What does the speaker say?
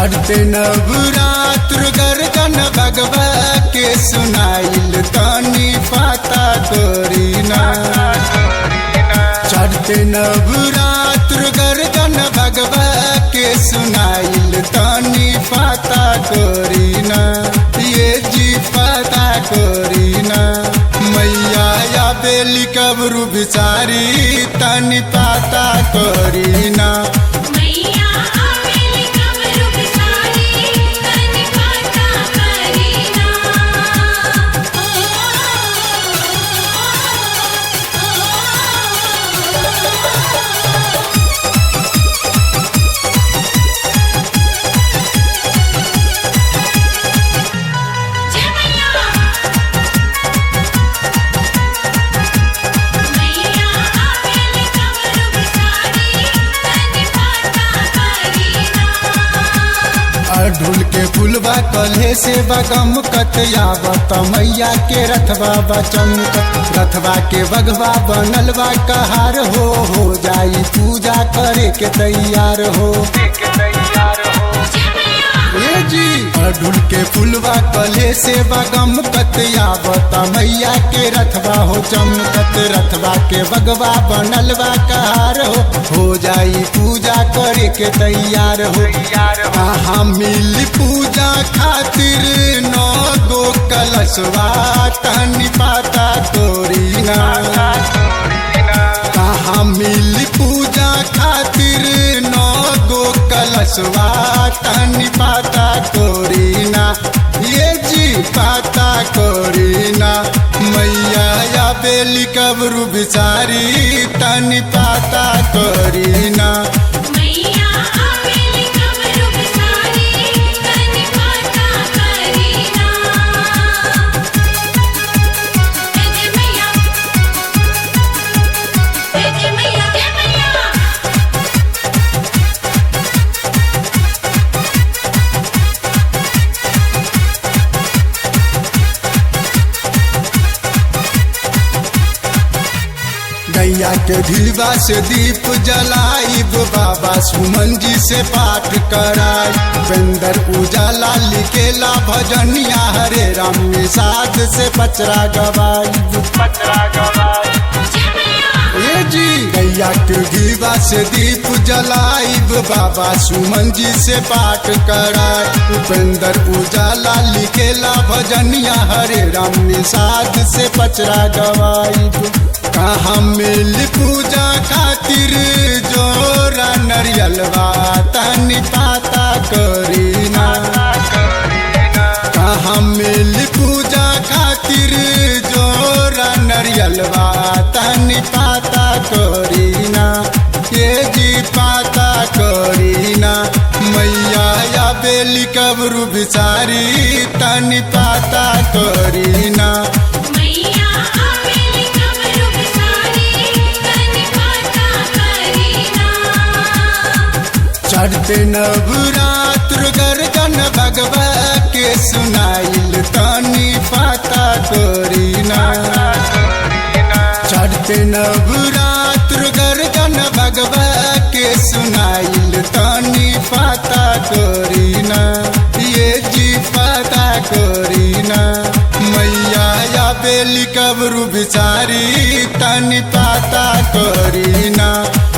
चढ़ते नवरात्र गर्जन भगवा के सुनाइल तनी पाता करीना चढ़ते नवरात्र गर्जन भगवा के सुनाइल तनी पाता करीना ये जी पाता करीना मैया या बेली कबरू बिचारी तनी पाता करीना मैया आवेली कमरु बिसारी तनि पाता करीना जय मैया मैया आवेली कमरु बिसारी तनि पाता करीना अढ़ुल के फुलवा कल्हे से बगम कतयावत मैया के रथवा बचमकत रथवा के बगवा बनलवा कहार हो हो जाई पूजा करे के तैयार हो ए जी अढ़ुल के फुलवा कल्हे से बगम कतयावत मैया के रथवा हो चमकत रथवा के बगवा बनलवा कहार हो हो जाई पूजा करे के तैयार हो कहाँ मिली पूजा खातिर नौ गो कलशवा तनी पाता तोरीना कहाँ मिली पूजा खातिर नौ गो कलशवा तनी पाता तोरीना ये जी पाता कोरीना मैया या बेली कबरू बिचारी तनी पाता कोरीना मैया आवेली कमरु बिसारी तनि पाता करीना हे जय मैया हे जय मैया हे मैया गैया के ढिलवा से दीप जलाइब बाबा सुमन जी से पाठ कराई बेंदर उजाला लिखेला भजनिया हरे राम निषाद से पचरा गवाई जय मैया ए जी गैया के ढिलवा से दीप जलाइब बाबा सुमन जी से पाठ कराई उपेंद्र उजाला लिखेला भजनिया हरे राम निषाद से पचरा गवाई कहाँ मिल पूजा खातिर जोरा नरियलवा तनी पाता करीना कहाँ मिल पूजा खातिर जोरा नरियलवा तनी पाता करीना ये जी पाता करीना मैया या बेली कबरू बिचारी तनी पाता करीना मैया आवेली कमरु बिसारी तनि पाता करीना चढ़ते नवरात्र गर्जन भगवा के सुनाइल तनी पाता करीना चढ़ते नवरात्र गर्जन भगवा के सुनाइल तनी पाता करीना ये जी पाता करीना मैया या बेली कबरू बिचारी तनी पाता करीना